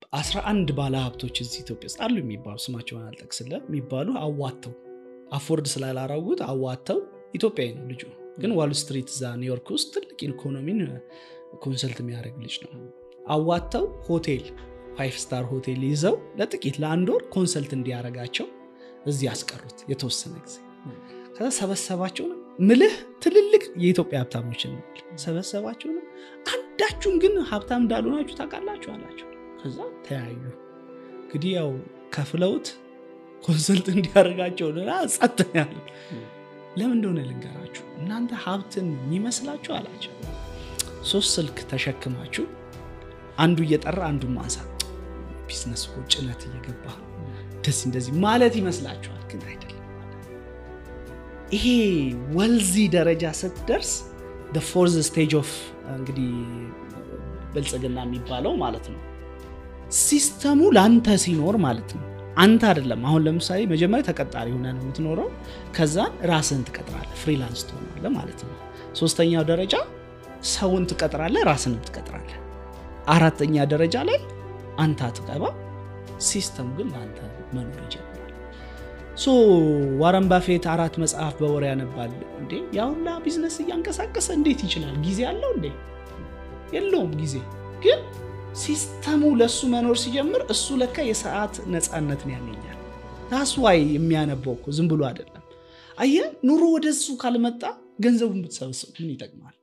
አስራ አንድ ባለ ሀብቶች እዚህ ኢትዮጵያ ውስጥ አሉ የሚባሉ ስማቸውን አልጠቅስልም የሚባሉ አዋተው አፎርድ ስላላረጉት አዋተው ኢትዮጵያዊ ነው ልጁ ግን ዋል ስትሪት እዛ ኒውዮርክ ውስጥ ትልቅ ኢኮኖሚን ኮንሰልት የሚያደርግ ልጅ ነው አዋተው ሆቴል ፋይቭ ስታር ሆቴል ይዘው ለጥቂት ለአንድ ወር ኮንሰልት እንዲያደርጋቸው እዚህ ያስቀሩት የተወሰነ ጊዜ ከዛ ሰበሰባቸውን ምልህ ትልልቅ የኢትዮጵያ ሀብታሞችን ነው ሰበሰባቸውን አንዳችሁም ግን ሀብታም እንዳልሆናችሁ ታውቃላችሁ አላቸው ከዛ ተያዩ እንግዲህ ያው ከፍለውት ኮንሰልት እንዲያደርጋቸው ጸጥ ያለ ለምን እንደሆነ ልንገራችሁ እናንተ ሀብትን የሚመስላችሁ አላቸው ሶስት ስልክ ተሸክማችሁ አንዱ እየጠራ አንዱን ማንሳት ቢዝነስ እኮ ጭነት እየገባ እንደዚህ እንደዚህ ማለት ይመስላችኋል ግን አይደለም ይሄ ወልዚ ደረጃ ስትደርስ ፎርዝ ስቴጅ ኦፍ እንግዲህ ብልጽግና የሚባለው ማለት ነው ሲስተሙ ለአንተ ሲኖር ማለት ነው አንተ አይደለም አሁን ለምሳሌ መጀመሪያ ተቀጣሪ ሆነ ነው የምትኖረው ከዛን ራስህን ትቀጥራለ ፍሪላንስ ትሆናለ ማለት ነው ሶስተኛው ደረጃ ሰውን ትቀጥራለ ራስንም ትቀጥራለ አራተኛ ደረጃ ላይ አንተ አትገባ ሲስተሙ ግን ለአንተ መኖር ይጀምራል ሶ ዋረን ባፌት አራት መጽሐፍ በወር ያነባል እንዴ ያሁላ ቢዝነስ እያንቀሳቀሰ እንዴት ይችላል ጊዜ አለው እንዴ የለውም ጊዜ ግን ሲስተሙ ለእሱ መኖር ሲጀምር እሱ ለካ የሰዓት ነፃነትን ያገኛል ታስዋይ የሚያነበው እኮ ዝም ብሎ አይደለም አየ ኑሮ ወደ እሱ ካልመጣ ገንዘቡን ብትሰበስብ ምን ይጠቅማል